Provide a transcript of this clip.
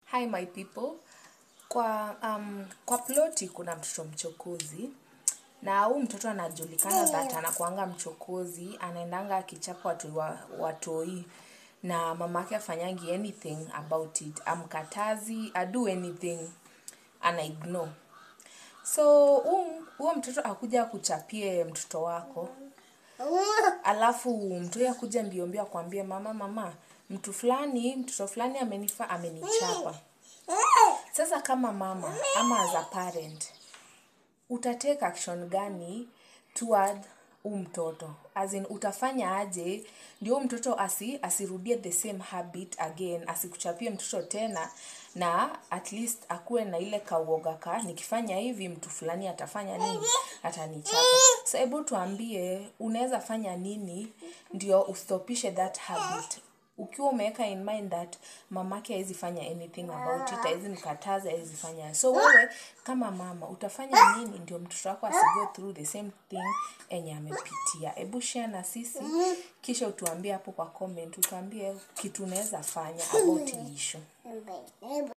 Hi my people. Kwa um, kwa ploti kuna mtoto mchokozi na huu mtoto anajulikana that anakuanga mchokozi, anaendanga akichapa watu wa, watoi na mamake afanyangi anything about it, amkatazi, adu anything, ana ignore. So huu- huo mtoto akuja akuchapie mtoto wako alafu mtu akuja mbio mbio akwambie mama mama mtu fulani mtoto fulani amenifa amenichapa sasa kama mama ama as a parent utatake action gani toward huu mtoto as in utafanya aje ndio huu mtoto asi asirudie the same habit again asikuchapie mtoto tena na at least akuwe na ile kauoga ka nikifanya hivi mtu fulani atafanya nini atanichapa so hebu tuambie unaweza fanya nini ndio ustopishe that habit ukiwa umeweka in mind that mamake hawezi fanya anything about it hawezi mkataza hawezi fanya so wewe kama mama utafanya nini ndio mtoto wako asigo through the same thing enye amepitia hebu share na sisi kisha utuambie hapo kwa comment utuambie kitu unaweza fanya about hii issue